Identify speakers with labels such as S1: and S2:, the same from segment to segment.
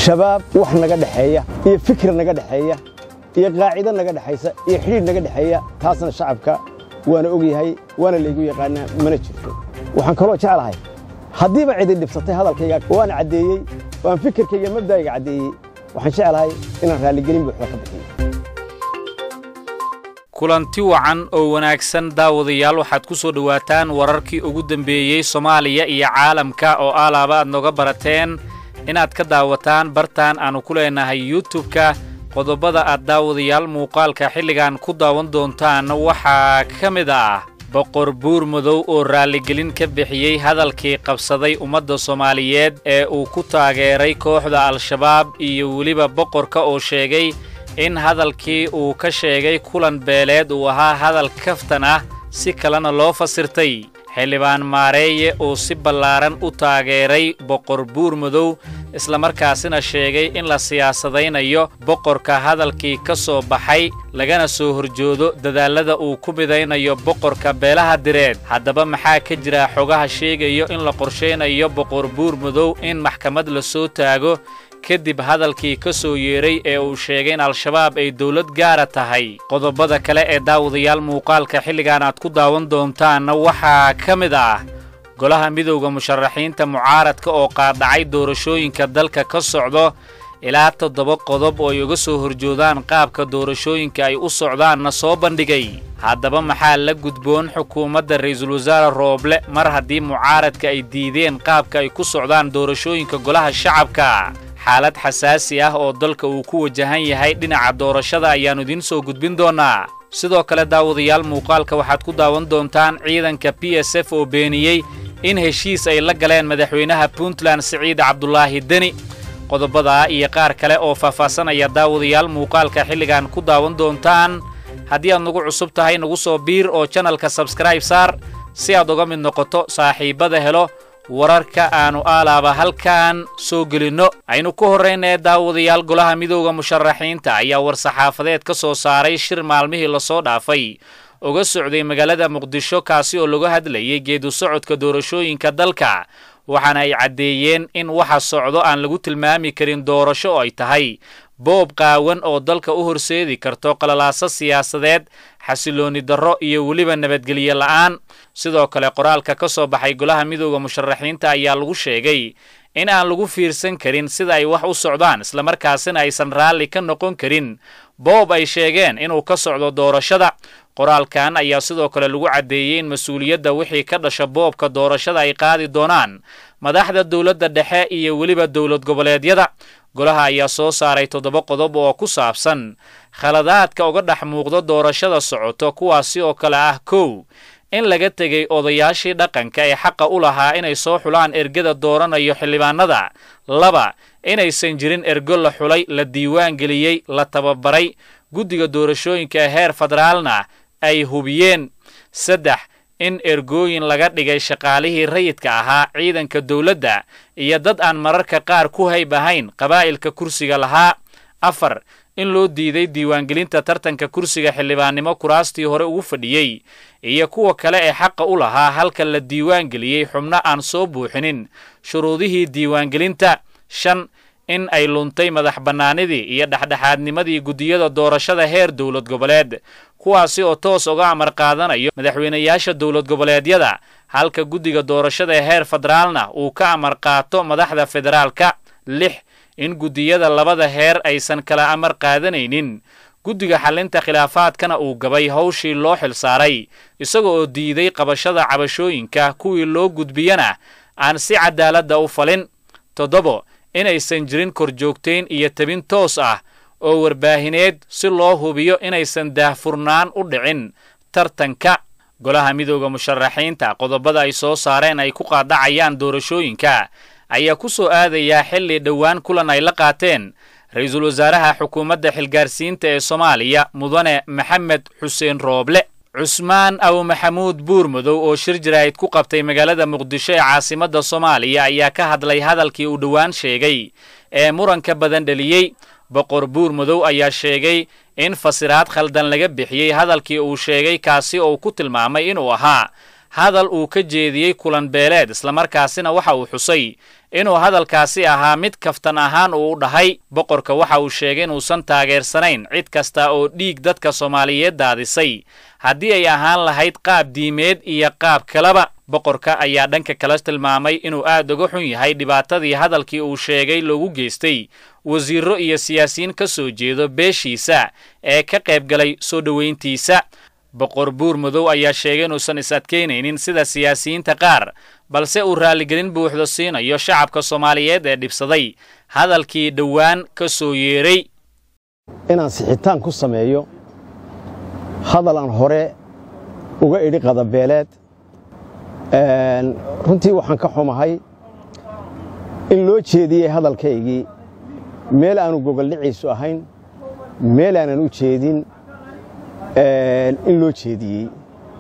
S1: shabaab wax naga dhexeeya iyo fikir naga dhexeeya iyo qaacido naga dhexaysa iyo xidhiidh naga dhexeeya taasna shacabka waana ogyahay waana laygu yaqaanaa mana jirto waxaan kaloo jeclahay haddiiba cidi dhibsatay hadalkayga waan caddeeyey waan fikirkayga mabda'ayga caddeeyey waxaan jeclahay inaan raalligelin buuxda ka bixiyo
S2: kulanti wacan oo wanaagsan daawadayaal waxaad ku soo dhowaataan wararkii ugu dambeeyey soomaaliya iyo caalamka oo alaaba aad nooga barateen inaad ka daawataan bartaan aannu ku leenahay yutubka qodobada aad daawadayaal muuqaalka xilligan ku daawan doontaan waxaa ka mid ah boqor buur madow oo raalligelin ka bixiyey hadalkii qabsaday ummadda soomaaliyeed ee uu ku taageeray kooxda al-shabaab iyo weliba boqorka oo sheegay in hadalkii uu ka sheegay kulan beeleed uu ahaa hadal kaftan ah si kalena loo fasirtay xildhibaan maareeye oo si ballaaran u taageeray boqor buur madow islamarkaasina sheegay in la siyaasadaynayo boqorka hadalkii ka soo baxay lagana soo horjoodo dadaallada uu ku midaynayo boqorka beelaha direed haddaba maxaa ka jira xogaha sheegayo in la qorshaynayo boqor buur madow in maxkamad la soo taago kadib hadalkii ka soo yeedhay ee uu sheegay in al-shabaab ay dowlad gaara tahay qodobada kale ee daawadayaal muuqaalka xilligan aad ku daawan doontaanna waxaa ka mid ah golaha midowda musharaxiinta mucaaradka oo qaadhacay doorashooyinka dalka ka socdo ilaa toddoba qodob oo ay uga soo horjoodaan qaabka doorashooyinka ay u socdaanna soo bandhigay haddaba maxaa la gudboon xukuumadda ra'iisul wasaare rooble mar haddii mucaaradka ay diideen qaabka ay ku socdaan doorashooyinka golaha shacabka xaalad xasaasi ah oo dalka uu ku wajahan yahay dhinaca doorashada ayaannu idiin soo gudbin doonnaa sidoo kale daawadayaal muuqaalka waxaad ku daawan doontaan ciidanka b s f oo beeniyey in heshiis ay la galeen madaxweynaha puntland siciid cabdulaahi deni qodobadaa iyo qaar kale oo faahfaasanaya daawadayaal muuqaalka xilligan ku daawan doontaan haddii aad nagu cusub tahay nagu soo biir oo janalka sabskraib saar si aad uga mid noqoto saaxiibbada helo wararka aannu aalaaba halkan soo gelinno aynu ku horraynee daawadayaal golaha midowda musharaxiinta ayaa war-saxaafadeed ka soo saaray shir maalmihii lasoo dhaafay uga socday magaalada muqdisho kaasi oo laga hadlayay geedu socodka doorashooyinka dalka waxaana ay caddeeyeen in waxa socdo aan lagu tilmaami karin doorasho oo ay tahay boob qaawan oo dalka u horseedi karto qalalaaso siyaasadeed xasiloonni darro iyo weliba nabadgelyo la'aan sidoo kale qoraalka ka soo baxay golaha midowda musharaxiinta ayaa lagu sheegay in aan lagu fiirsan karin sida ay wax u socdaan islamarkaasina aysan raalli ka noqon karin boob ay sheegeen inuu ka socdo doorashada qoraalkan ayaa sidoo kale lagu caddeeyey in mas-uuliyadda wixii ka dhasha boobka doorashada ay qaadi doonaan madaxda dowladda dhexe iyo weliba dowlad goboleedyada golaha ayaa soo saaray toddoba qodob oo ku saabsan khaladaadka uga dhex muuqdo doorashada socoto kuwaasi oo kale ah kow in laga tegay odayaashii dhaqanka ee xaqa u lahaa inay soo xulaan ergada dooranayo xildhibaanada laba inaysan jirin ergo la xulay la diiwaan geliyey la tababaray guddiga doorashooyinka heer federaalna ay hubiyeen saddex in ergooyin laga dhigay shaqaalihii rayidka ahaa ciidanka dowladda iyo dad aan mararka qaar ku hayb ahayn qabaa'ilka kursiga lahaa afar in loo diiday diiwaangelinta tartanka kursiga xildhibaannimo kuraastii hore ugu fadhiyey iyo kuwa kale ee xaqa u lahaa halka la diiwaangeliyey xubno aan soo buuxinin shuruudihii diiwaangelinta shan in ay luntay madax bannaanidii iyo dhexdhexaadnimadii guddiyada doorashada heer dowlad goboleed kuwaasi oo toos uga amar qaadanayo madaxweynayaasha dowlad goboleedyada halka guddiga doorashada ee heer federaalna uu ka amar qaato madaxda federaalka lix in guddiyada labada heer aysan kala amar qaadanaynin guddiga xallinta khilaafaadkana uu gabay hawshii loo xilsaaray isaga oo diiday qabashada cabashooyinka kuwii loo gudbiyana aan si cadaaladda u falin toddobo inaysan jirin korjoogtayn iyo tabin toos ah oo warbaahineed si loo hubiyo inaysan daahfurnaan u dhicin tartanka golaha midowda musharaxiinta qodobada ay soo saareen ay ku qaadacayaan doorashooyinka ayaa ku soo aadayaa xilli dhowaan kulan ay la qaateen ra-iisul wasaaraha xukuumadda xilgaarsiinta ee soomaaliya mudane maxamed xuseen rooble cusmaan aw maxamuud buur madow oo shir jaraa'id ku qabtay magaalada muqdisho ee caasimadda soomaaliya ayaa ka hadlay hadalkii uu dhowaan sheegay ee muranka badan dheliyey boqor buur madow ayaa sheegay in fasiraad khaldan laga bixiyey hadalkii uu sheegay kaasi oo ku tilmaamay inuu ahaa hadal uu ka jeediyey kulan beeleed islamarkaasina waxa uu xusay inuu hadalkaasi ahaa mid kaftan ahaan uu u dhahay boqorka waxa uu sheegay inuusan taageersanayn cid kasta oo dhiig dadka soomaaliyeed daadisay haddii ay ahaan lahayd qaab diimeed iyo qaab kaleba boqorka ayaa dhanka kale tilmaamay inuu aad uga xun yahay dhibaatadii hadalkii uu sheegay loogu geystay wasiirro iyo siyaasiyiin ka soo jeedo beeshiisa ee ka qaybgalay soo dhowayntiisa boqor buur madow ayaa sheegay inuusan is adkaynaynin sida siyaasiyiinta qaar balse uu raalligelin buuxdo siinayo shacabka soomaaliyeed ee dhibsaday hadalkii dhowaan ka soo yeeray
S1: inaan sixitaan ku sameeyo hadal aan hore uga idhi qadabeeleed runtii waxaan ka xumahay in loo jeediyey hadalkaygii meel aanu gogoldhiciisu ahayn meel aanan u jeedin in loo jeediyey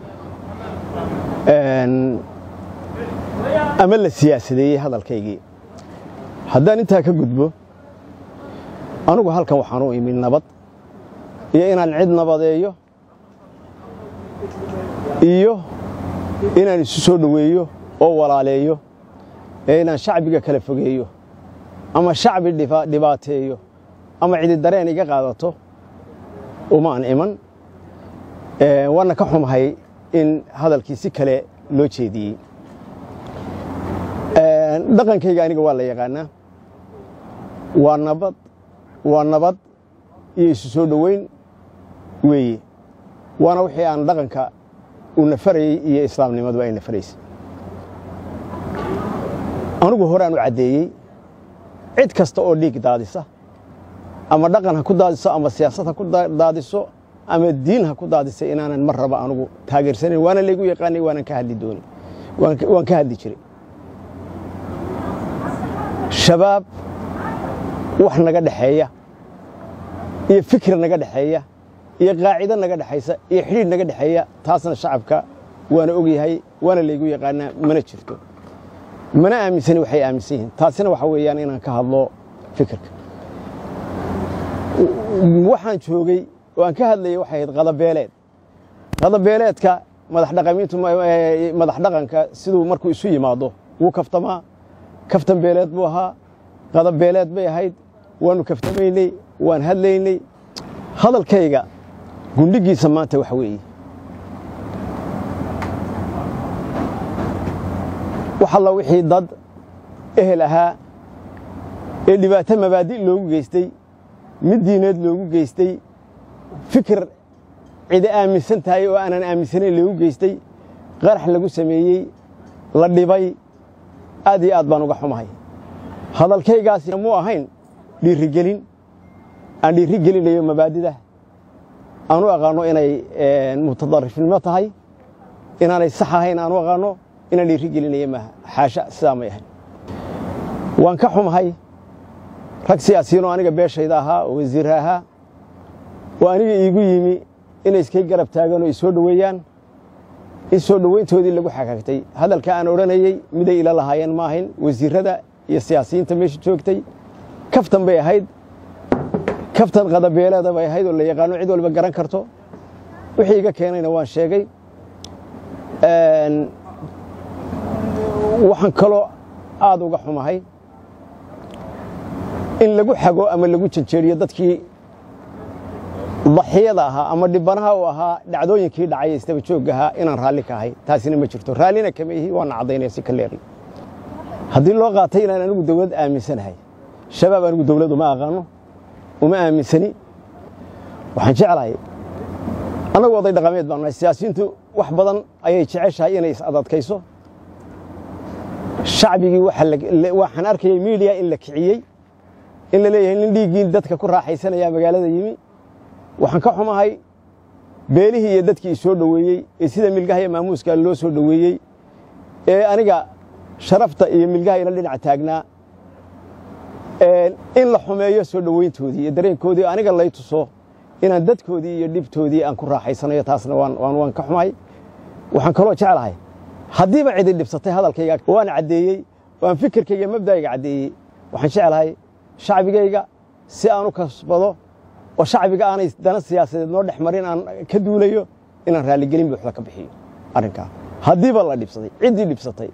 S1: ama la siyaasadeeyey hadalkaygii haddaan intaa ka gudbo anugu halkan waxaan u imid nabad iyo inaan cid nabadeeyo iyo inaan isu soo dhoweeyo oo walaaleeyo ee inaan shacbiga kala fogeeyo ama shacbi dhibaateeyo ama cidi dareen iga qaadato umaan iman waana ka xumahay in hadalkii si kale loo jeediyey dhaqankayga aniga waa la yaqaanaa waa nabad waa nabad iyo isu soo dhoweyn weeye waana wixii aan dhaqanka uu nafarayey iyo islaamnimaduba ay nafaraysay anugu horaan u caddeeyey cid kasta oo dhiig daadisa ama dhaqan ha ku daadiso ama siyaasad ha ku daadiso ama diin ha ku daadisa inaanan mar raba anugu taageersanayn waana laygu yaqaanay waanan ka hadli doonin waan ka hadli jiray shabaab wax naga dhexeeya iyo fikir naga dhexeeya iyo qaacido naga dhexaysa iyo xidhiidh naga dhexeeya taasna shacabka waana ogyahay waana laygu yaqaanaa mana jirto mana aaminsani waxay aaminsan yihiin taasina waxa weeyaan inaan ka hadlo fikirka waxaan joogay oo aan ka hadlayay waxay ahayd qadabeeleed qadabeeleedka madaxdhaqamiintu madax dhaqanka siduu markuu isu yimaado wuu kaftamaa kaftan beeleed buu ahaa qadabeeleed bay ahayd waannu kaftamaynay waan hadlaynay hadalkayga gundhigiisa maanta waxa weeye wax alla wixii dad ehel ahaa ee dhibaato mabaadi' loogu geystay mid diineed loogu geystay fikir cidi aaminsan tahay oo aanan aaminsanayn loogu geystay qarax lagu sameeyey la dhibay aad iyo aad baan uga xumahay hadalkaygaasi muu ahayn dhiirigelin aan dhiiri gelinayo mabaadida aan u aqaanno inay mutadarifnimo tahay inaanay sax ahayn aan u aqaanno inaan dhiiri gelinayo maaha xaasha sidaa may ahayn waan ka xumahay rag siyaasiyiinoo aniga beeshayda ahaa oo wasiirra ahaa oo aniga iigu yimi inay iskay garab taagaan oo isoo dhoweeyaan in soo dhoweyntoodii lagu xagaagtay hadalka aan odhanayey miday ila lahaayeen ma ahayn wasiirrada iyo siyaasiyiinta meesha joogtay kaftan bay ahayd kaftan qadabeeleeda bay ahayd oo la yaqaano cid walba garan karto wixii iga keenayna waan sheegay waxaan kaloo aad uga xumahay in lagu xago ama lagu janjeeriyo dadkii daxiyada ahaa ama dhibanaha u ahaa dhacdooyinkii dhacay istaba joog ahaa inaan raalli ka ahay taasina ma jirto raallina kama ihi waana caddaynaya si ka leeri haddii loo qaatay inaan anigu dawlad aaminsanahay shabaab anigu dawlad uma aqaano uma aaminsani waxaan jeclahay annagu oday dhaqameed baan nahay siyaasiyiintu wax badan ayay jeceshahay inay is-adadkayso shacbigii waxaan arkayay miidiya in la kiciyey in la leeyahay nin dhiiggii dadka ku raaxaysanaya magaalada yimi waxaan ka xumahay beelihii iyo dadkii isoo dhoweeyey ee sida milgaha iyo maamuuska loo soo dhoweeyey ee aniga sharafta iyo milgaha ila dhinac taagnaa in la xumeeyo soo dhoweyntoodii iyo dareenkoodii aniga lay tuso inaan dadkoodii iyo dhibtoodii aan ku raaxaysanayo taasna waan ka xumahay waxaan kaloo jeclahay haddiiba cidi dhibsatay hadalkayga waan caddeeyey waan fikirkayga mabda'ayga caddeeyey waxaan jeclahay shacbigayga si aan u kasbado oo shacbiga aanay dana siyaasadeed noo dhex marin aan ka duulayo inaan raalligelin buuxda ka bixiyo arrinkaa haddiiba la dhibsaday ciddii dhibsatay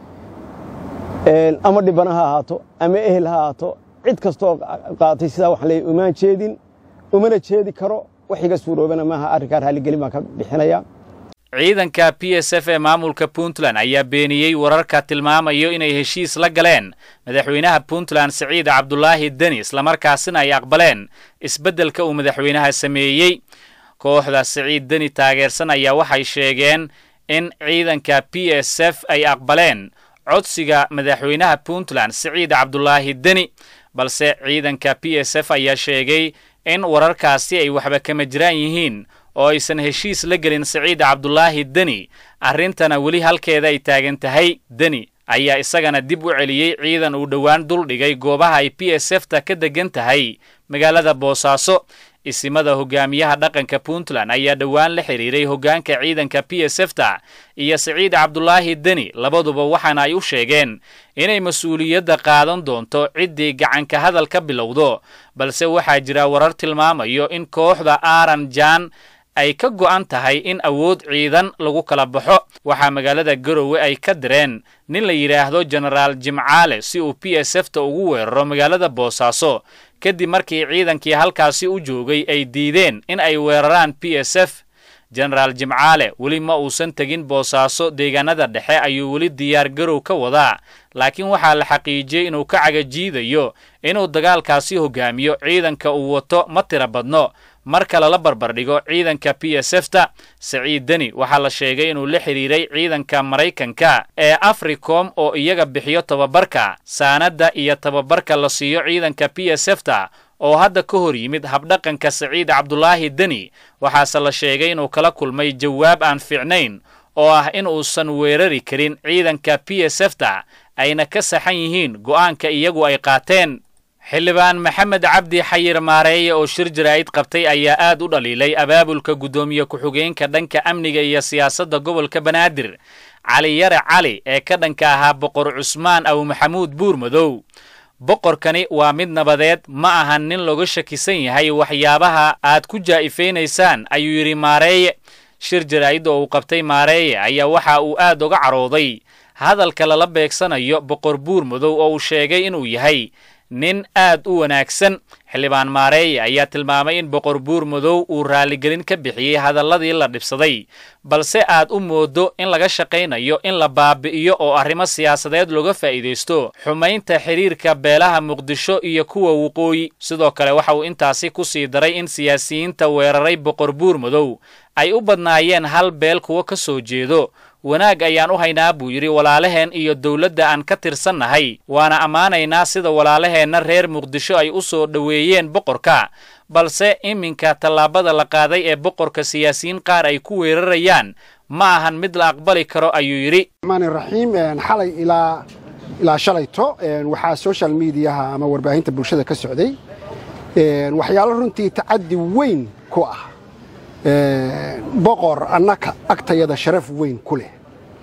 S1: ama dhibana ha ahaato ama ehel ha ahaato cid kastoo qaatay sidaa waxaan leeyahy umaan jeedin umana jeedi karo wax iga suuroobana maaha arrinkaa raalligelin baan ka bixinayaa
S2: ciidanka b s f ee maamulka puntland ayaa beeniyey wararka tilmaamayo inay heshiis la galeen madaxweynaha puntland siciid cabdulaahi deni islamarkaasina ay aqbaleen isbeddelka uu madaxweynaha sameeyey kooxda siciid deni taageersan ayaa waxay sheegeen in ciidanka b s f ay aqbaleen codsiga madaxweynaha puntland siciid cabdulaahi deni balse ciidanka b s f ayaa sheegay in wararkaasi ay waxba kama jiraan yihiin oo aysan heshiis la gelin siciid cabdulaahi deni arrintana weli halkeeda ay taagan tahay deni ayaa isagana dib u celiyey ciidan uu dhowaan duldhigay goobaha ay b s f ta ka degan tahay magaalada boosaaso isimada hogaamiyaha dhaqanka puntland ayaa dhowaan la xidhiiray hoggaanka ciidanka b s f ta iyo siciid cabdulaahi deni labaduba waxaana ay u sheegeen inay mas-uuliyadda qaadan doonto ciddii gacanka hadal ka bilowdo balse waxaa jira warar tilmaamayo in kooxda aaran jaan ay ka go'an tahay in awood ciidan lagu kala baxo waxaa magaalada garowe ay ka direen nin la yidhaahdo jenaraal jimcaale si uu b s f ta ugu weeraro magaalada boosaaso kadib markii ciidankii halkaasi u joogay ay diideen in ay weeraraan b s f jenaraal jimcaale weli ma uusan tegin boosaaso deegaanada dhexe ayuu weli diyaar garow ka wadaa laakiin waxaa la xaqiijiyey inuu ka cagajiidayo inuu dagaalkaasi hogaamiyo ciidanka uu wato ma tira badno marka lala barbardhigo ciidanka b s f ta siciid deni waxaa la sheegay inuu la xidhiiray ciidanka maraykanka ee africom oo iyaga bixiyo tababarka saanadda iyo tababarka la siiyo ciidanka b s f ta oo hadda ka hor yimid habdhaqanka siciid cabdulaahi deni waxaase la sheegay inuu kala kulmay jawaab aan fiicnayn oo ah in uusan weerari karin ciidanka b s f ta ayna ka saxan yihiin go'aanka iyagu ay qaateen xildhibaan maxamed cabdi xayir maareeye oo shir jaraa'id qabtay ayaa aad u dhaliilay abaabulka guddoomiye ku-xigeenka dhanka amniga iyo siyaasadda gobolka banaadir cali yare cali ee ka dhanka ahaa boqor cusmaan aw maxamuud buurmadow boqorkani waa mid nabadeed ma ahan nin looga shakisan yahay waxyaabaha aad ku jaa'ifaynaysaan ayuu yidhi maareeye shir jaraa'id oo uu qabtay maareeye ayaa waxa uu aad uga carooday hadalka lala beegsanayo boqor buurmadow oo uu sheegay inuu yahay nin aad u wanaagsan xildhibaan maareeye ayaa tilmaamay in boqor buurmadow uu raalligelin ka bixiyey hadalladii la dhibsaday balse aad u moodo in laga shaqaynayo in la baabi'iyo oo arrimo siyaasadeed looga faa'iidaysto xumaynta xidhiirka beelaha muqdisho iyo kuwa waqooyi sidoo kale waxa uu intaasi ku sii daray in siyaasiyiinta weeraray boqor buurmadow ay u badnaayeen hal beel kuwa ka soo jeedo wanaag ayaan u haynaa buu yidhi walaalaheen iyo dowladda aan ka tirsannahay waana ammaanaynaa sida walaalaheenna reer muqdisho ay u soo dhoweeyeen boqorka balse iminka tallaabada la qaaday ee boqorka siyaasiyiin qaar ay ku weerarayaan ma ahan mid la aqbali karo ayuu yidhi
S3: raxiim xalay ilaa ilaa shalayto waxaa social mediaha ama warbaahinta bulshada ka socday waxyaalo runtii tacaddi weyn ku ah boqor annaka agtayada sharaf weyn ku leh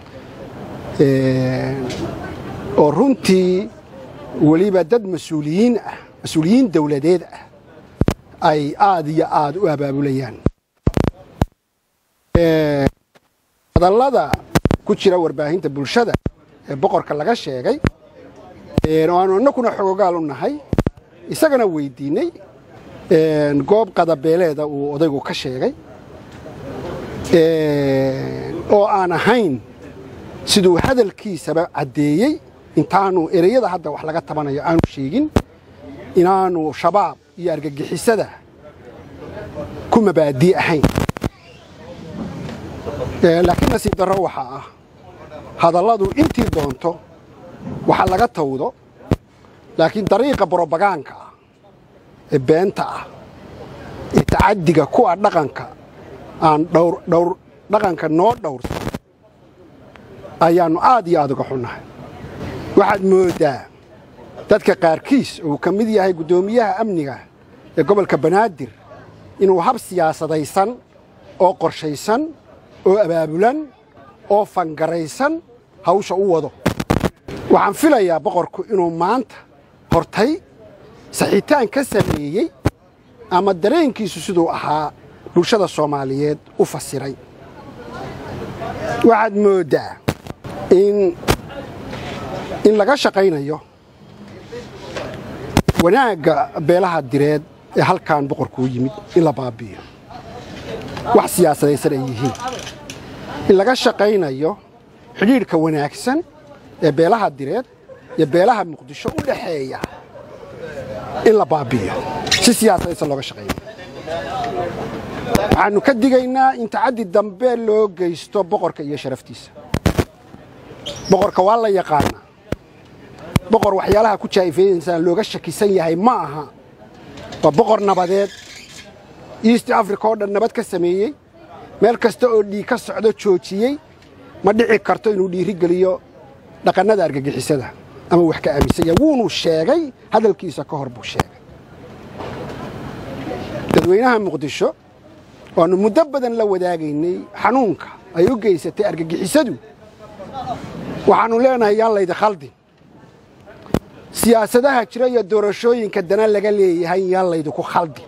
S3: oo runtii weliba dad mas-uuliyiin ah mas-uuliyiin dawladeed ah ay aad iyo aad u abaabulayaan hadallada ku jira warbaahinta bulshada ee boqorka laga sheegay oo aanu innakuna xogogaal u nahay isagana weydiinnay goob qadabeeleeda uu odaygu ka sheegay oo aan ahayn siduu hadalkiisaba caddeeyey intaanu ereyada hadda wax laga tabanayo aanu sheegin inaanu shabaab iyo argagixisada ku mabaadii ahayn laakiin nasiib darro waxaa ah hadalladu intii doonto waxa laga tawdo laakiin dariiqa brobagaanka ah ee beenta ah ee tacaddiga kuwa dhaqanka aan dhawr dhaqanka noo dhowrsan ayaannu aad iyo aad uga xunnahay waxaad mooddaa dadka qaarkiis uu ka mid yahay guddoomiyaha amniga ee gobolka banaadir inuu hab siyaasadaysan oo qorshaysan oo abaabulan oo fangaraysan hawsha u wado waxaan filayaa boqorku inuu maanta hortay saxiitaan ka sameeyey ama dareenkiisu siduu ahaa bulshada soomaaliyeed u fasiray waxaad mooddaa in in laga shaqaynayo wanaagga beelaha direed ee halkan boqorkuu yimid in la baabi'iyo wax siyaasadaysan ay yihiin in laga shaqaynayo xidhiidhka wanaagsan ee beelaha direed iyo beelaha muqdisho u dhaxeeya in la baabi'iyo si siyaasadaysan looga shaqaynayo waxaannu ka digaynaa in tacaddi dambe loo geysto boqorka iyo sharaftiisa boqorka waa la yaqaanaa boqor waxyaalaha ku jaa'ifeynaysan looga shakisan yahay ma aha waa boqor nabadeed east africa oo dhan nabad ka sameeyey meel kasta oo dhiig ka socdo joojiyey ma dhici karto inuu dhiiri geliyo dhaqannada argagixisada ama wax ka aaminsan yahay wuunuu sheegay hadalkiisa ka hor buu sheegay dadweynaha muqdisho waannu muddo badan la wadaagaynay xanuunka ay u geysatay argagixisadu waxaannu leenahay yaan laydi khaldin siyaasadaha jira iyo doorashooyinka dana laga leeyahay yaan laydinku khaldin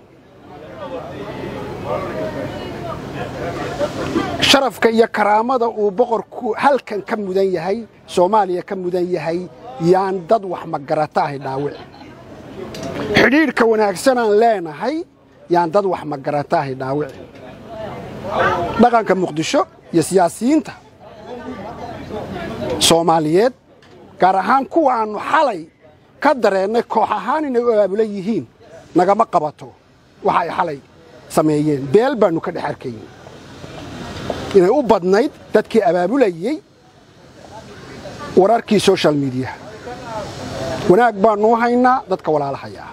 S3: sharafka iyo karaamada uu boqorku halkan ka mudan yahay soomaaliya ka mudan yahay yaan dad wax magarata ahay dhaawici xidhiidhka wanaagsanaan leenahay yaan dad wax magarata ahay dhaawici dhaqanka muqdisho iyo siyaasiyiinta soomaaliyeed gaar ahaan kuwa aannu xalay ka dareennay koox ahaan inay u abaabulan yihiin nagama qabato waxa ay xalay sameeyeen beel baannu ka dhex arkayn inay u badnayd dadkii abaabulayey wararkii soshal midiyaha wanaag baannuu haynaa dadka walaalahayaa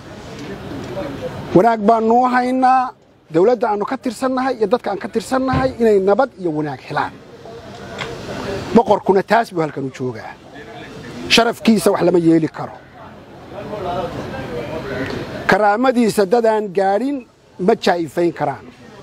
S3: wanaag baannuu haynaa dawladda aannu ka tirsannahay iyo dadka aan ka tirsannahay inay nabad iyo wanaag helaan boqorkuna taas buu halkan u joogaa sharafkiisa wax lama yeeli karo karaamadiisa dadaan gaadhin ma jaa'ifayn karaan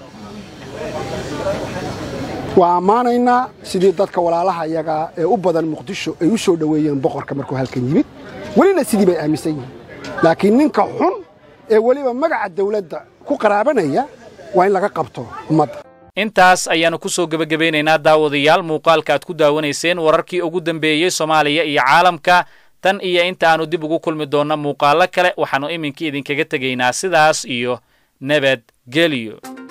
S3: waa ammaanaynaa sidii dadka walaalaha iyagaa ee u badan muqdisho ay u soo dhoweeyeen boqorka markuu halkan yimid welina sidii bay aaminsan yihiin laakiin ninka xun ee weliba magaca dawladda ku qaraabanaya waa in laga qabto ummadda
S2: intaas ayaannu ku soo gebagabeynaynaa daawadayaal muuqaalka aad ku daawanayseen wararkii ugu dambeeyey soomaaliya iyo caalamka tan iyo inta aannu dib ugu kulmi doonno muuqaallo kale waxaannu iminkii idinkaga tegaynaa sidaas iyo nabad gelyo